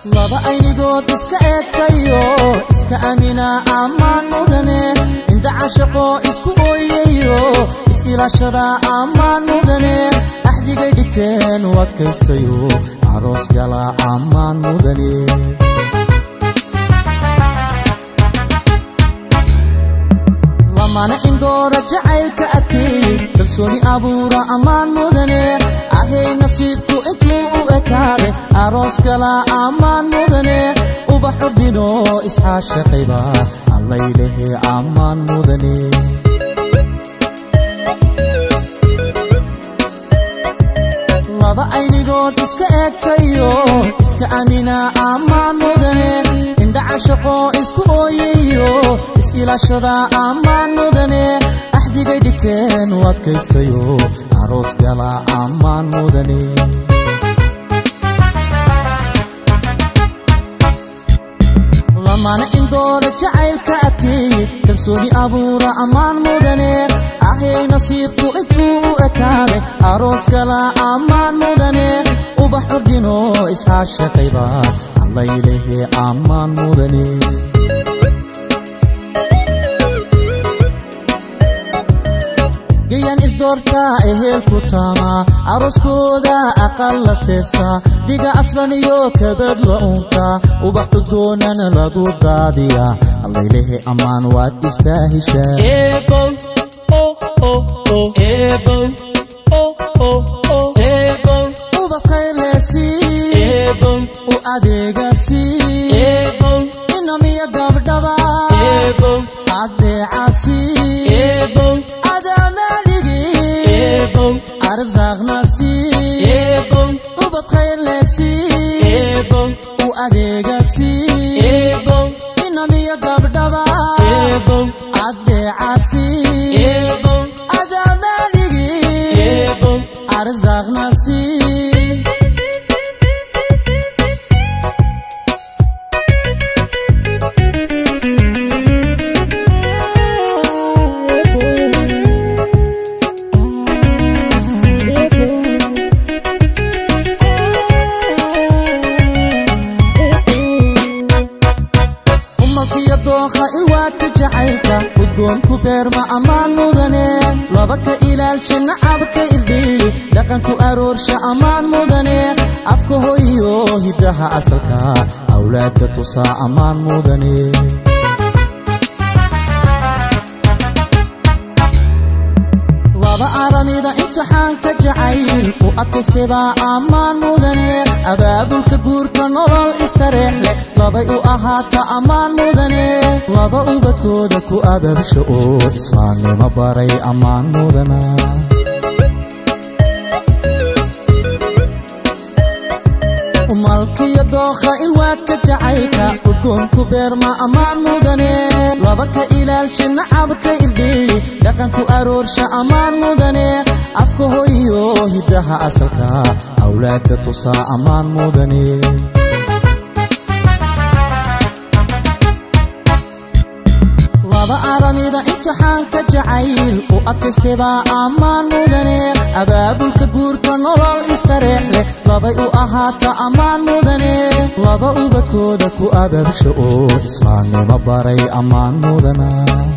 laba aynigood iska eegtayo iska amina ammaan mudane indha cashaqoo isku ooyayo is-ilaashada ammaan mudane axdigay dhigteen u adkaystayo aroos gala ammaan mudane lamana indoora jacaylka adkeey kalsooni abuura ammaan mudane ahay nasiibku intuu u ekaade aroos gala ammaan mudane ubaxu dhino isxaashaqayba allaylehe ammaan mudane laba aynigood iska eegtayo iska amina ammaan mudane indha cashaqoo isku ooyayo is-ilaashada ammaan mudane axdigay dhigteen u adkaystayo aroos gala ammaan mudane lamana indoora jacaylka adkeeye kalsooni abuura ammaan mudane ahay nasiibku intuu u ekaaday aroos gala ammaan mudane ubax ordino isxaashaqayba allaylehe ammaan mudane gayan isdoortaa ehelku taamaa arooskooda aqal la seesaa dhiga aslan iyo kabad la untaa ubax cudgoonana lagu daadiyaa allaylehe ammaan waad istaahishaa u adeegasi inamiya gabdhaba adeecasi arsaaqnasi ubad khayrlesi u adeegasi inamiya gabdhaba adeecasi adamaaligi arsaaqnasi umalkiyo dooqa ilwaadka jacaylka udgoonku beerma ammaan mudane laba ka ilaalsha nacabka irdhiy dhaqanku aroorsha ammaan mudane afka hoyo hiddaha asalka awlaadda tusaa ammaan mudane laba aramida imtixaanka jacayl u adkaystaybaa ammaan mudane abaabulka guurka nolol istareex leh labay u ahaata ammaan mudane laba ubadkooda ku ababsha oo islaamnimo baray ammaan mudana malkiyo dookha ilwaadka jacaylka udgoonku beerma ammaan mudane laba ka ilaalsha nacabka irdhiy dhaqanku aroorsha ammaan mudane afka hoyo hiddaha asalka awlaadda tusaa ammaan mudane laba aramida imtixaanka jacayl u adkaystaybaa ammaan mudane abaabulka guurka nolol istareex leh labay u ahaata ammaan mudane laba ubadkooda ku ababsha oo islaamnimo baray ammaan mudana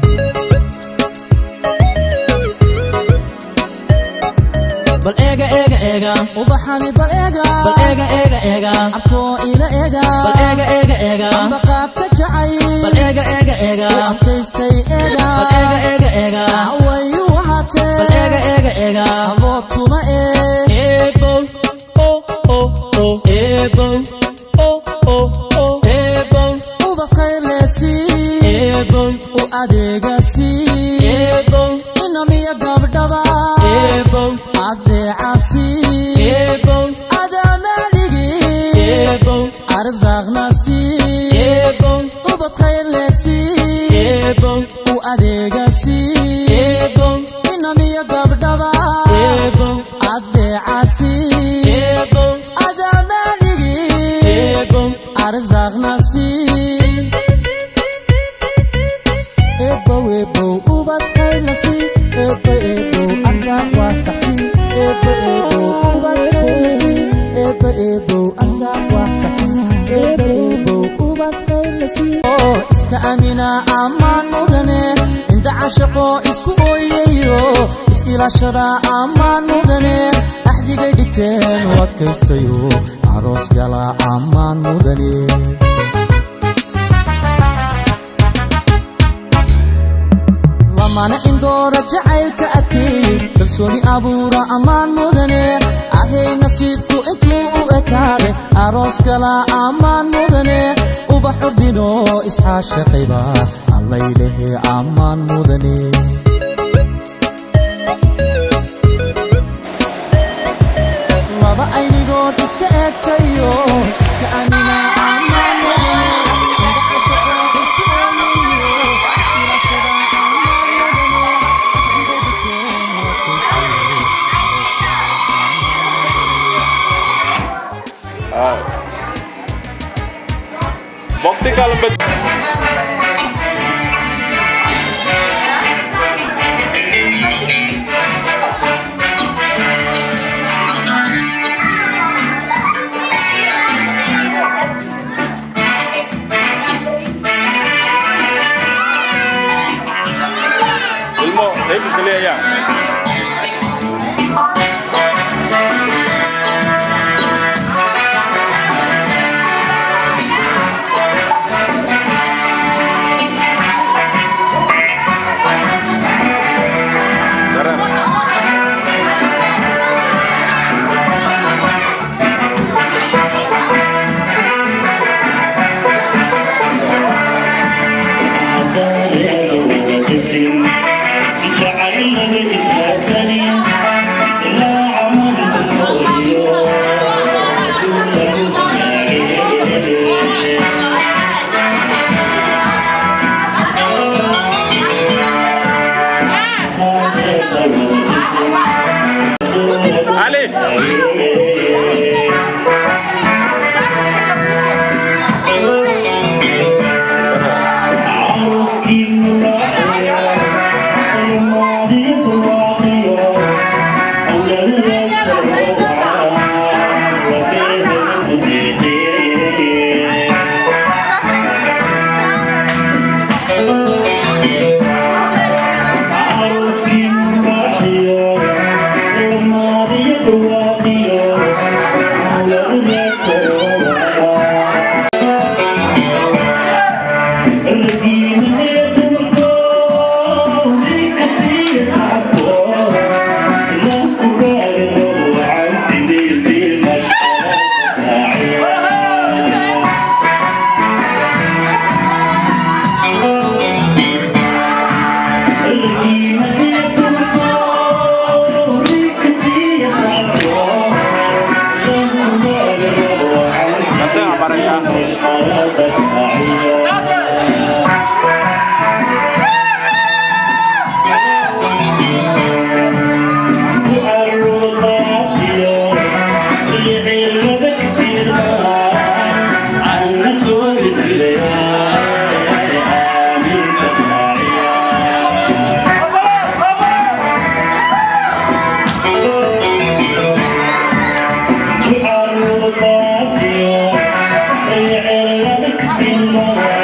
bal eega eega eega ubaxani bal eega bal eega eega eega abkoo ila eega bal eega eega eega ambaqaadka jacayl bal eega eega eega u adkaystay eega bal eega eega eega way u ahaatee bal eega eega eega abood kuma ee eebow o o o eebow o o o eebow ubad khayrleesi eebow u adeegasi eebow inamiya gabdhaba eebow adeecasi eebow adamaaligi eebow arsaaqnasi eebow ubad khayrleesi eebow u adeegasi eebow inamiya gabdhaba eebow adeecasi eebow adamaaligi eebow arsaaqnasi ebow ebow ubad khayrlasi ebo ebow arsaaq waa saxsi ebo ebow ubad khayrlasi ebo ebow arsaaq waa saxsi ebo oo iska amina ammaan mudane indha cashaqo isku ooyayo is-ilaashada ammaan mudane axdigay dhigteen u adkaystayo aroos gala ammaan mudane lamana indoora jacaylka adkeey kalsooni abuura ammaan mudane ahay nasiibku intuu u ekaade aroos gala ammaan mudane ubax urdino isxaashaqayba allaylehe ammaan mudane laba aynigood iska eegtayo iska amina ammaan mudane indha cashaqo isku ooyayo is-ilaashada ammaan mudane axdigay dhigteen u adkaystayo Bokti kalau bet Ilmu, saya bisa lihat ya. Keren. Ali. Nanti apa mereka? Yeah.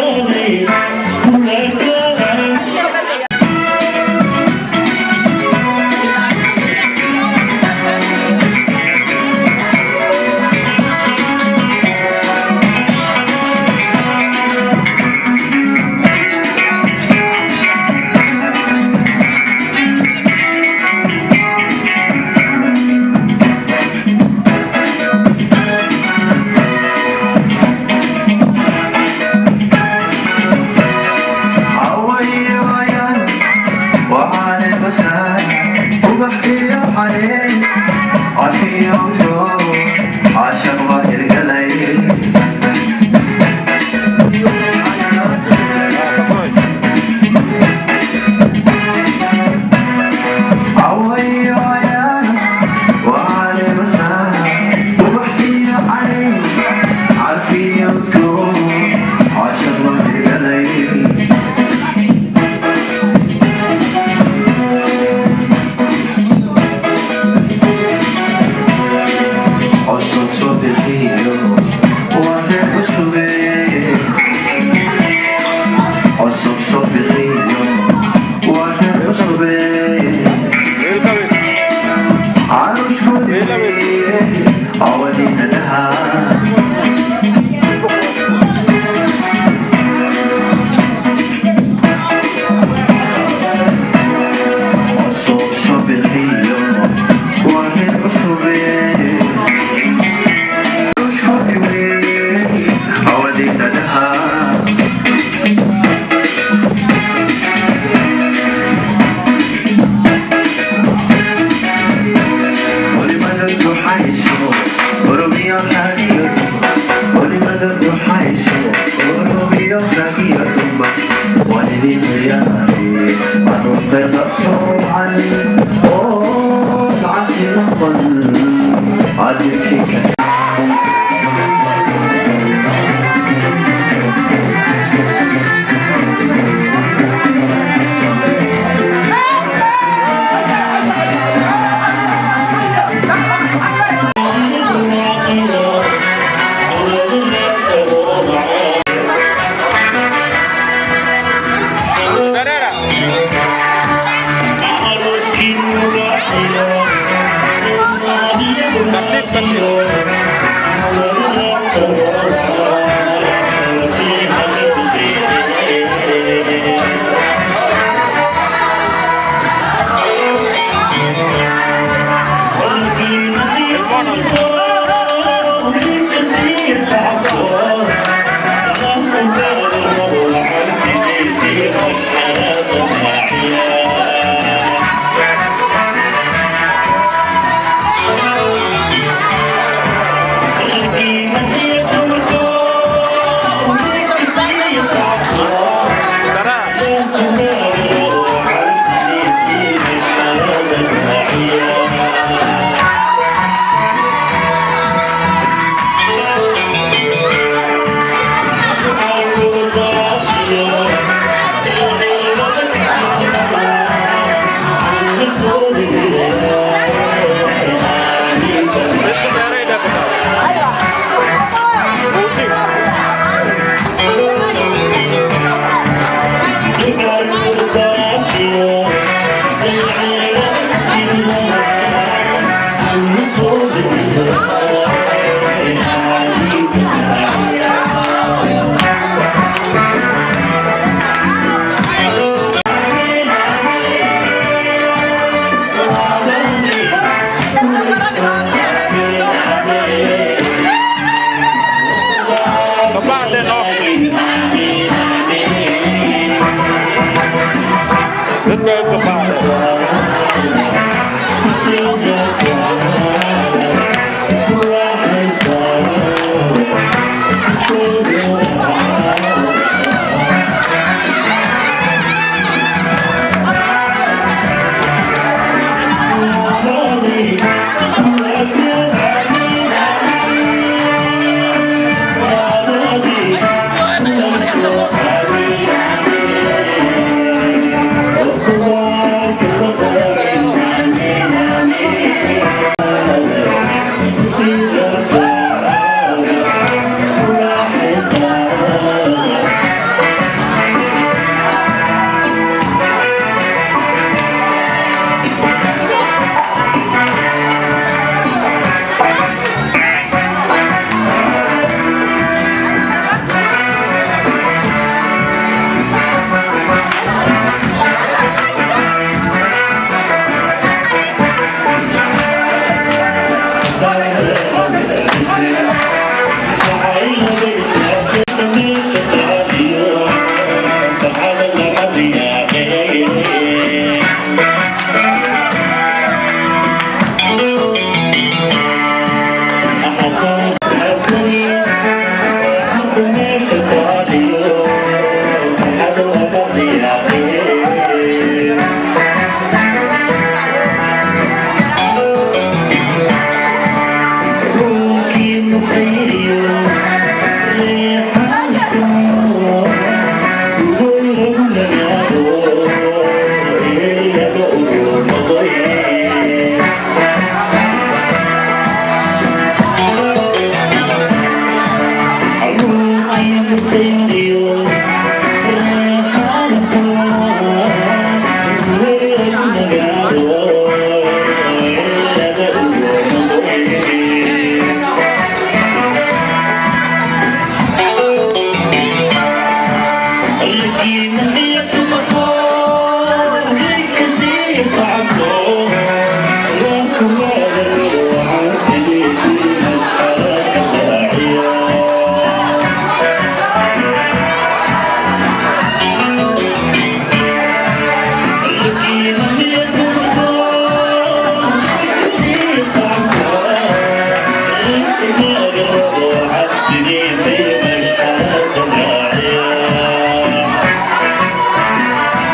Dareera. Tartiib tartiib. Yeah.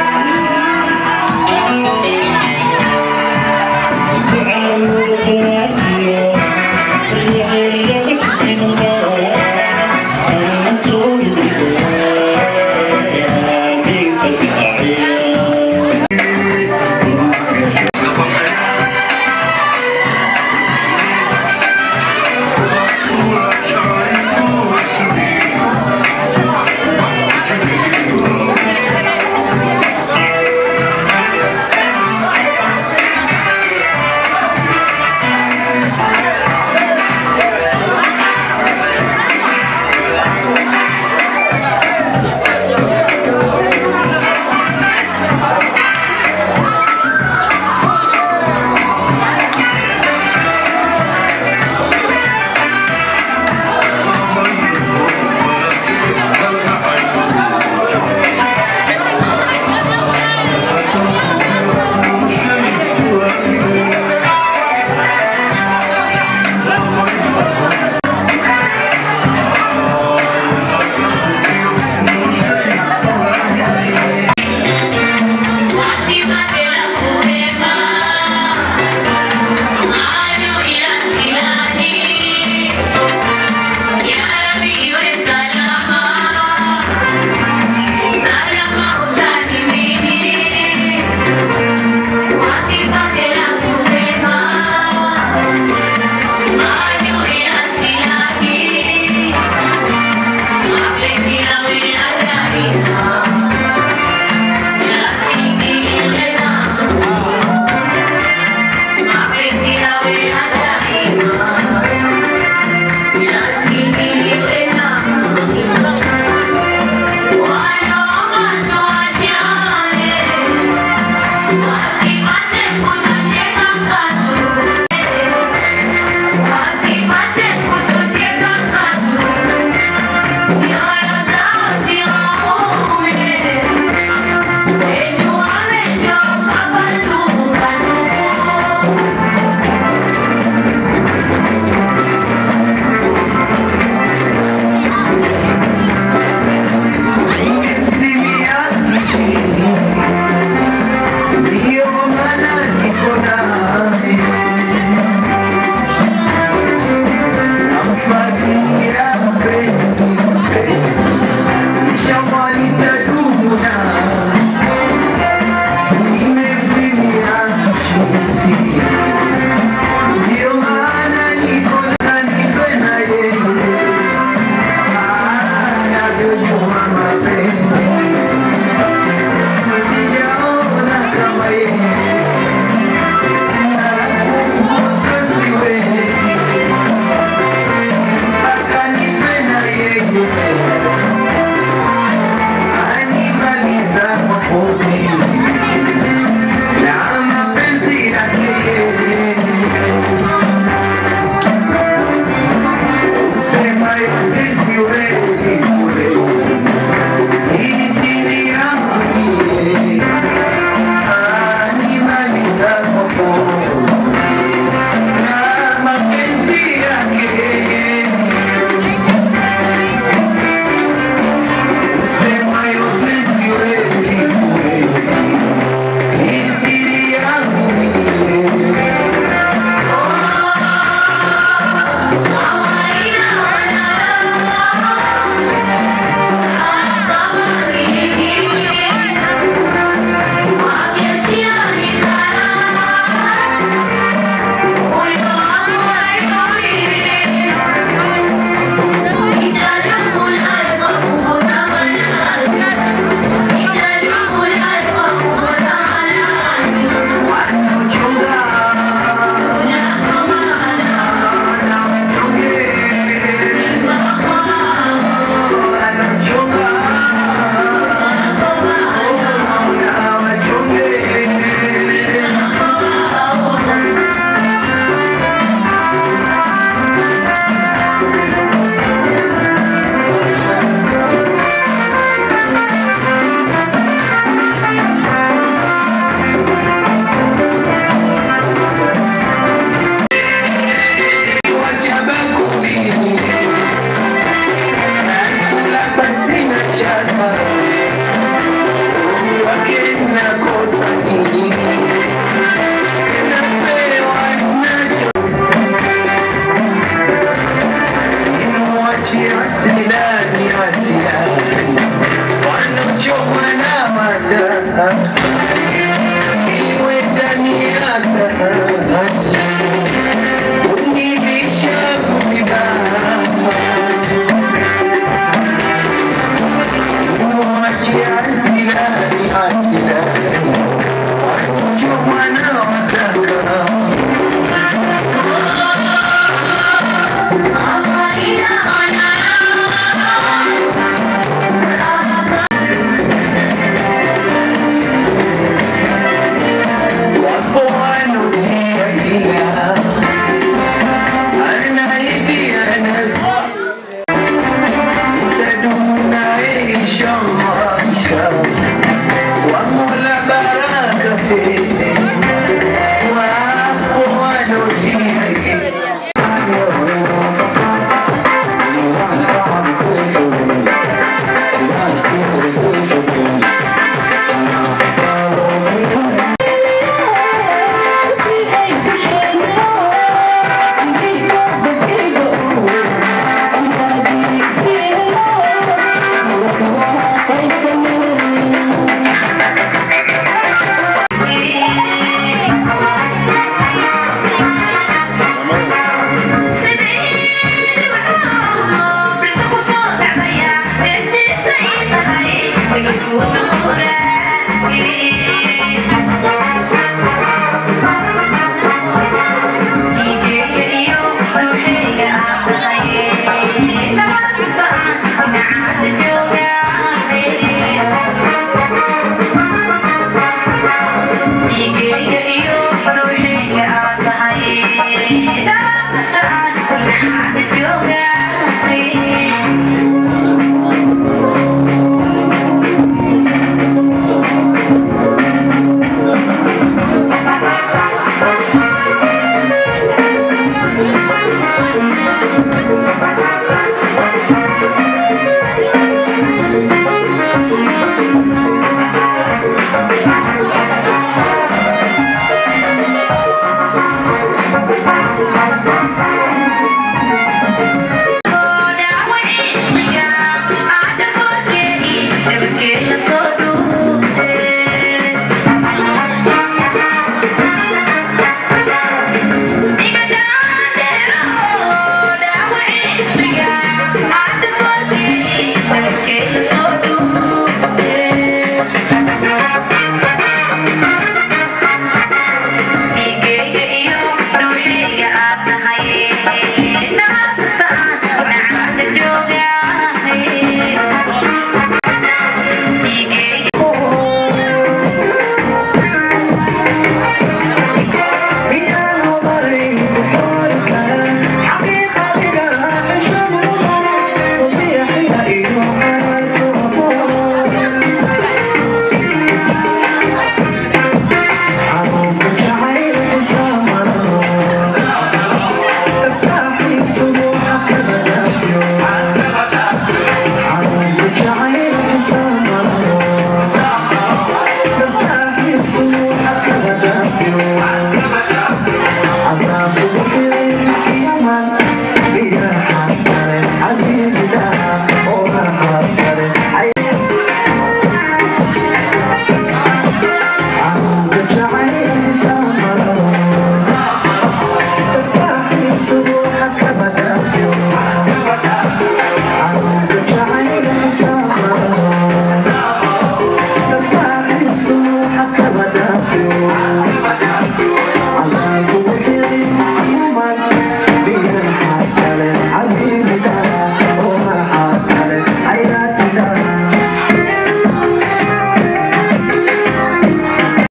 Never get